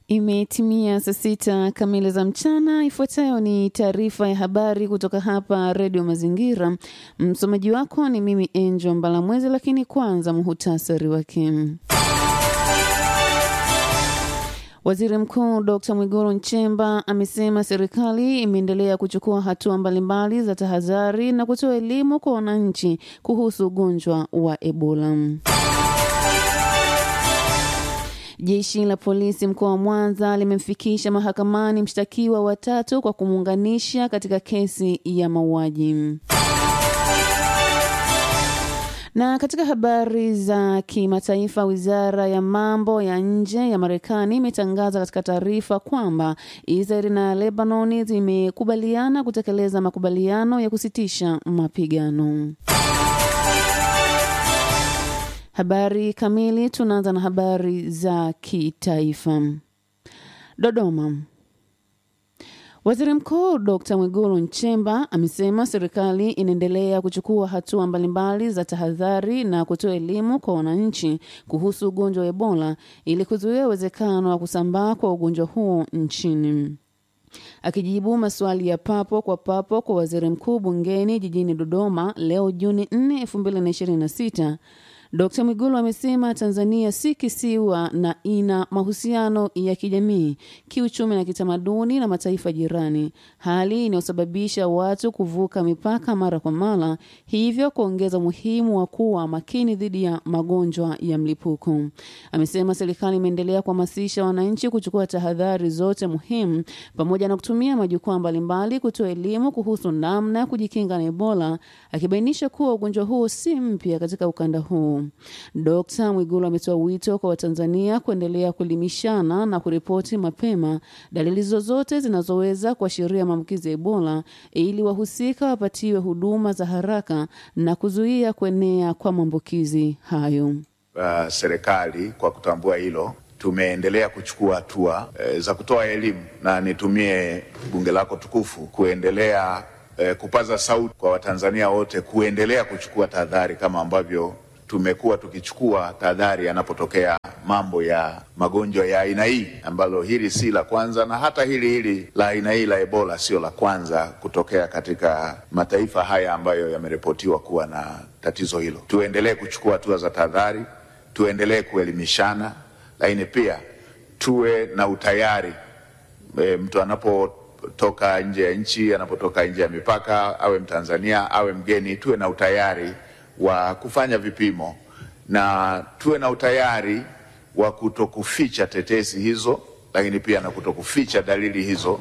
Imetimia saa sita kamili za mchana. Ifuatayo ni taarifa ya habari kutoka hapa Redio Mazingira. Msomaji wako ni mimi Angel Mbalamwezi, lakini kwanza muhutasari wake. Waziri Mkuu Dr Mwigulu Nchemba amesema serikali imeendelea kuchukua hatua mbalimbali za tahadhari na kutoa elimu kwa wananchi kuhusu ugonjwa wa Ebola. Jeshi la polisi mkoa wa Mwanza limemfikisha mahakamani mshtakiwa watatu kwa kumuunganisha katika kesi ya mauaji. Na katika habari za kimataifa, wizara ya mambo ya nje ya Marekani imetangaza katika taarifa kwamba Israeli na Lebanoni zimekubaliana kutekeleza makubaliano ya kusitisha mapigano. Habari kamili. Tunaanza na habari za kitaifa. Dodoma. Waziri Mkuu Dr Mwigulu Nchemba amesema serikali inaendelea kuchukua hatua mbalimbali za tahadhari na kutoa elimu kwa wananchi kuhusu ugonjwa wa Ebola ili kuzuia uwezekano wa kusambaa kwa ugonjwa huo nchini. Akijibu maswali ya papo kwa papo kwa waziri mkuu bungeni jijini Dodoma leo Juni 4, 2026 Dkt Mwigulu amesema Tanzania si kisiwa na ina mahusiano ya kijamii, kiuchumi na kitamaduni na mataifa jirani, hali inayosababisha watu kuvuka mipaka mara kwa mara, hivyo kuongeza umuhimu wa kuwa makini dhidi ya magonjwa ya mlipuko. Amesema serikali imeendelea kuhamasisha wananchi kuchukua tahadhari zote muhimu, pamoja na kutumia majukwaa mbalimbali kutoa elimu kuhusu namna ya kujikinga na Ebola, akibainisha kuwa ugonjwa huu si mpya katika ukanda huu. Dkt Mwigulu ametoa wito kwa Watanzania kuendelea kuelimishana na kuripoti mapema dalili zozote zinazoweza kuashiria maambukizi ya Ebola ili wahusika wapatiwe huduma za haraka na kuzuia kuenea kwa maambukizi hayo. Uh, serikali kwa kutambua hilo tumeendelea kuchukua hatua uh, za kutoa elimu na nitumie bunge lako tukufu kuendelea uh, kupaza sauti kwa Watanzania wote kuendelea kuchukua tahadhari kama ambavyo tumekuwa tukichukua tahadhari yanapotokea mambo ya magonjwa ya aina hii, ambalo hili si la kwanza, na hata hili hili la aina hii la Ebola sio la kwanza kutokea katika mataifa haya ambayo yameripotiwa kuwa na tatizo hilo. Tuendelee kuchukua hatua za tahadhari, tuendelee kuelimishana, lakini pia tuwe na utayari e, mtu anapotoka nje ya nchi, anapotoka nje ya mipaka, awe Mtanzania awe mgeni, tuwe na utayari wa kufanya vipimo na tuwe na utayari wa kutokuficha tetesi hizo, lakini pia na kutokuficha dalili hizo,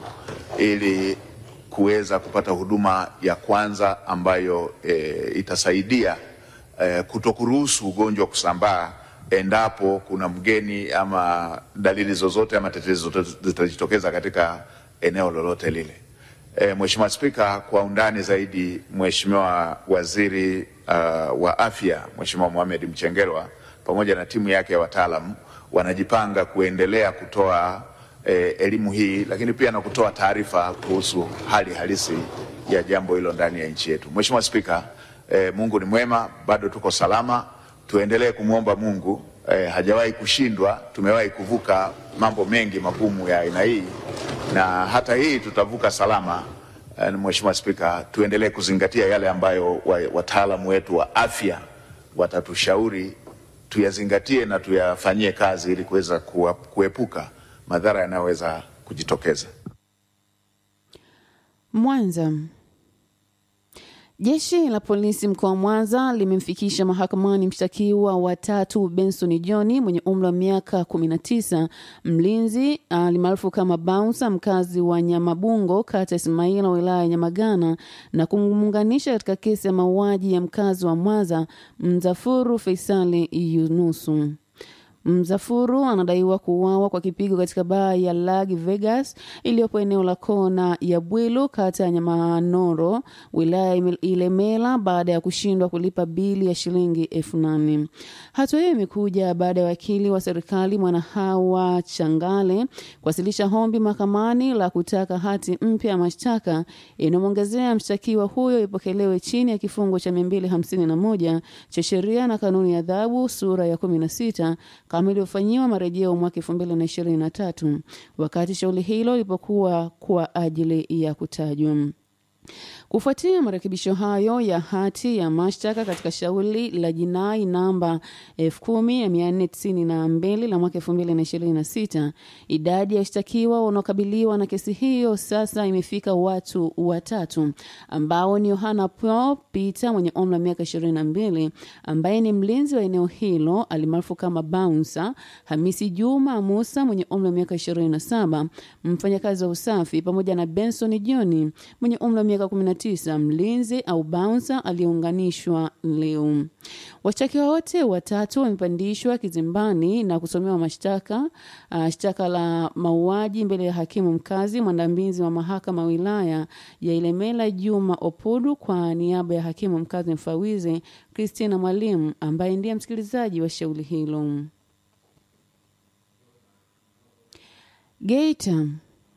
ili kuweza kupata huduma ya kwanza ambayo e, itasaidia e, kutokuruhusu ugonjwa kusambaa endapo kuna mgeni ama dalili zozote ama tetesi zozote zitajitokeza katika eneo lolote lile. E, Mheshimiwa Spika, kwa undani zaidi, Mheshimiwa Waziri uh, wa Afya Mheshimiwa Mohamed Mchengerwa pamoja na timu yake ya wataalamu wanajipanga kuendelea kutoa eh, elimu hii, lakini pia na kutoa taarifa kuhusu hali halisi ya jambo hilo ndani ya nchi yetu. Mheshimiwa Spika, eh, Mungu ni mwema, bado tuko salama, tuendelee kumwomba Mungu. Eh, hajawahi kushindwa, tumewahi kuvuka mambo mengi magumu ya aina hii na hata hii tutavuka salama. Uh, Mheshimiwa Spika, tuendelee kuzingatia yale ambayo wataalamu wetu wa afya watatushauri tuyazingatie na tuyafanyie kazi ili kuweza kuepuka madhara yanayoweza kujitokeza. Mwanza. Jeshi la polisi mkoa wa Mwanza limemfikisha mahakamani mshtakiwa wa tatu Benson John mwenye umri wa miaka 19, mlinzi alimaarufu kama Bouncer, mkazi wa Nyamabungo, kata Ismaila, wilaya ya Nyamagana, na kumuunganisha katika kesi ya mauaji ya mkazi wa Mwanza Mzafuru Faisali Yunusu. Mzafuru anadaiwa kuuawa kwa kipigo katika baa ya Lag Vegas iliyopo eneo la kona ya Bwilu kata ya Nyamanoro wilaya ya Ilemela baada ya kushindwa kulipa bili ya shilingi elfu nane. Hatua hiyo imekuja baada ya wakili wa serikali Mwanahawa Changale kuwasilisha hombi mahakamani la kutaka hati mpya ya mashtaka inayomwongezea mshtakiwa huyo ipokelewe chini ya kifungo cha 251 cha sheria na kanuni ya adhabu sura ya 16 kama ilivyofanyiwa marejeo mwaka elfu mbili na ishirini na tatu wakati shauri hilo lilipokuwa kwa ajili ya kutajwa. Kufuatia marekebisho hayo ya hati ya mashtaka katika shauri la jinai namba 10492 la mwaka 2026, idadi ya washtakiwa wanaokabiliwa na kesi hiyo sasa imefika watu watatu ambao ni Yohana Paul Peter mwenye umri wa miaka 22 ambaye ni mlinzi wa eneo hilo alimaarufu kama Bouncer, Hamisi Juma Musa mwenye umri wa miaka 27 mfanyakazi wa usafi, pamoja na Benson John mwenye umri wa miaka 19 mlinzi au bouncer aliyeunganishwa leo. Washtakiwa wote watatu wamepandishwa kizimbani na kusomewa mashtaka uh, shtaka la mauaji mbele ya hakimu mkazi mwandamizi wa mahakama ya wilaya ya Ilemela Juma Opodu kwa niaba ya hakimu mkazi mfawizi Christina Mwalimu ambaye ndiye msikilizaji wa shauri hilo. Geita.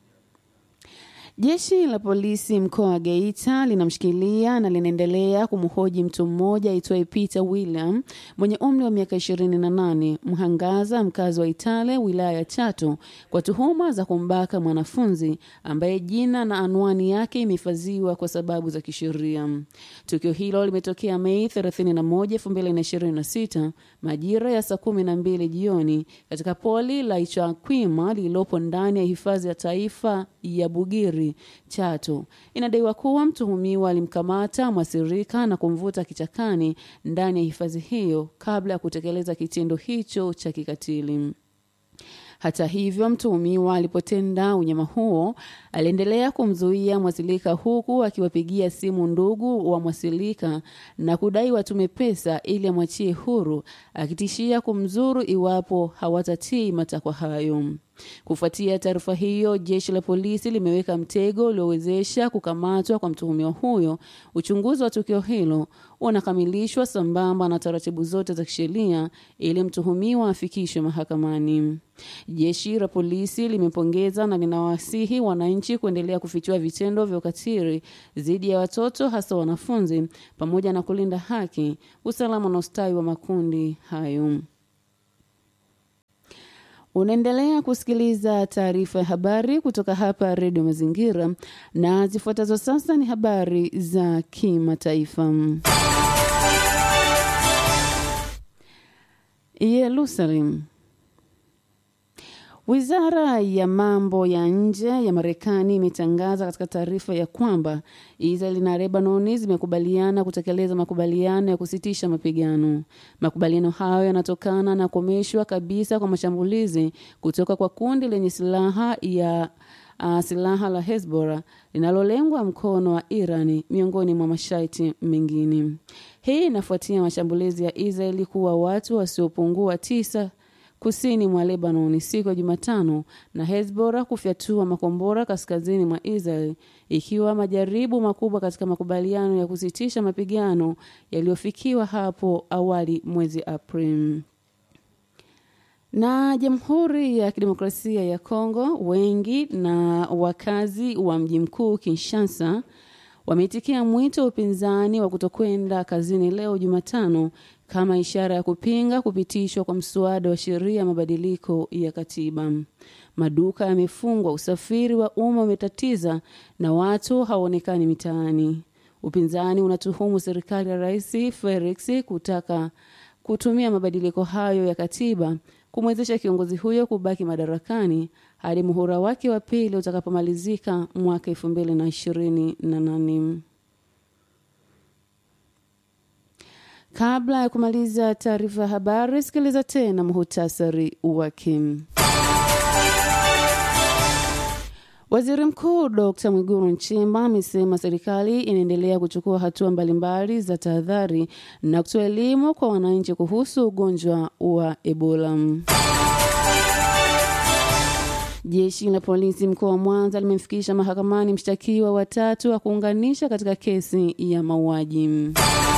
Jeshi la polisi mkoa wa Geita linamshikilia na linaendelea kumhoji mtu mmoja aitwaye Peter William mwenye umri wa miaka 28, mhangaza mkazi wa Itale wilaya ya Chato kwa tuhuma za kumbaka mwanafunzi ambaye jina na anwani yake imehifadhiwa kwa sababu za kisheria. Tukio hilo limetokea Mei 31, 2026 majira ya saa 12 jioni katika poli la Ichakwima lililopo ndani ya hifadhi ya taifa ya Bugiri Chato. Inadaiwa kuwa mtuhumiwa alimkamata mwasirika na kumvuta kichakani ndani ya hifadhi hiyo kabla ya kutekeleza kitendo hicho cha kikatili. Hata hivyo, mtuhumiwa alipotenda unyama huo aliendelea kumzuia mwasilika huku akiwapigia simu ndugu wa mwasilika na kudai watume pesa ili amwachie huru, akitishia kumzuru iwapo hawatatii matakwa hayo. Kufuatia taarifa hiyo, jeshi la polisi limeweka mtego uliowezesha kukamatwa kwa mtuhumiwa huyo. Uchunguzi wa tukio hilo unakamilishwa sambamba na taratibu zote za kisheria ili mtuhumiwa afikishwe mahakamani. Jeshi la polisi limepongeza na linawasihi wananchi kuendelea kufichua vitendo vya ukatili dhidi ya watoto, hasa wanafunzi, pamoja na kulinda haki, usalama na ustawi wa makundi hayo. Unaendelea kusikiliza taarifa ya habari kutoka hapa Redio Mazingira, na zifuatazo sasa ni habari za kimataifa. Yerusalem. Wizara ya mambo ya nje ya Marekani imetangaza katika taarifa ya kwamba Israel na Lebanoni zimekubaliana kutekeleza makubaliano ya kusitisha mapigano. Makubaliano hayo yanatokana na kukomeshwa kabisa kwa mashambulizi kutoka kwa kundi lenye silaha ya uh, silaha la Hezbollah linalolengwa mkono wa Irani miongoni mwa masharti mengine. Hii inafuatia mashambulizi ya Israeli kuwa watu wasiopungua tisa kusini mwa Lebanon siku ya Jumatano na Hezbollah kufyatua makombora kaskazini mwa Israel ikiwa majaribu makubwa katika makubaliano ya kusitisha mapigano yaliyofikiwa hapo awali mwezi Aprili. Na Jamhuri ya Kidemokrasia ya Kongo, wengi na wakazi wa mji mkuu Kinshasa wameitikia mwito wa upinzani wa kutokwenda kazini leo Jumatano kama ishara ya kupinga kupitishwa kwa mswada wa sheria ya mabadiliko ya katiba. Maduka yamefungwa, usafiri wa umma umetatiza na watu hawaonekani mitaani. Upinzani unatuhumu serikali ya Rais Felix kutaka kutumia mabadiliko hayo ya katiba kumwezesha kiongozi huyo kubaki madarakani hadi muhula wake wa pili utakapomalizika mwaka elfu mbili na ishirini na nane. Kabla ya kumaliza taarifa ya habari, sikiliza tena muhutasari wake. Waziri Mkuu Dkt Mwigulu Nchemba amesema serikali inaendelea kuchukua hatua mbalimbali za tahadhari na kutoa elimu kwa wananchi kuhusu ugonjwa wa Ebola. Jeshi la polisi mkoa wa Mwanza limemfikisha mahakamani mshtakiwa watatu wa kuunganisha katika kesi ya mauaji.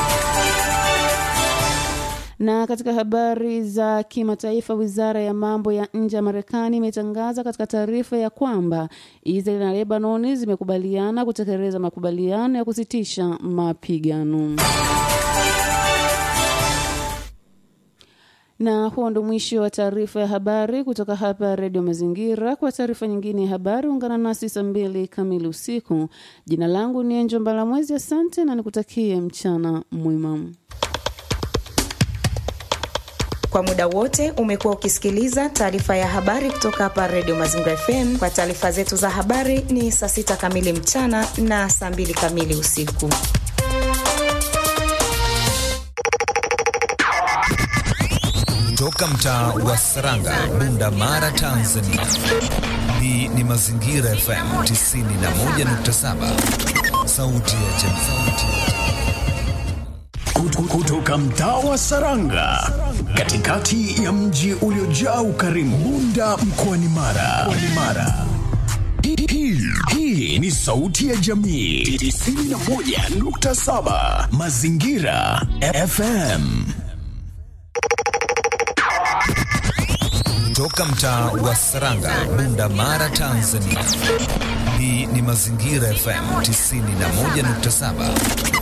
Na katika habari za kimataifa, wizara ya mambo ya nje ya Marekani imetangaza katika taarifa ya kwamba Israel na Lebanoni zimekubaliana kutekeleza makubaliano ya kusitisha mapigano. Na huo ndo mwisho wa taarifa ya habari kutoka hapa Redio Mazingira. Kwa taarifa nyingine ya habari, ungana nasi saa mbili kamili usiku. Jina langu ni Enjo Mbalamwezi, asante na nikutakie mchana mwema. Kwa muda wote umekuwa ukisikiliza taarifa ya habari kutoka hapa Redio Mazingira FM. Kwa taarifa zetu za habari ni saa sita kamili mchana na saa mbili kamili usiku. Toka mtaa wa Saranga, Bunda Mara, Tanzania. Hii ni Mazingira FM 91.7, sauti ya jamii. Kutoka mtaa wa Saranga, katikati ya mji uliojaa ukarimu, Bunda mkoani Mara. Mara. Hii, hii ni sauti ya jamii 91.7 Mazingira FM. Toka mtaa wa Saranga, Bunda Mara, Tanzania. Hii ni Mazingira FM 91.7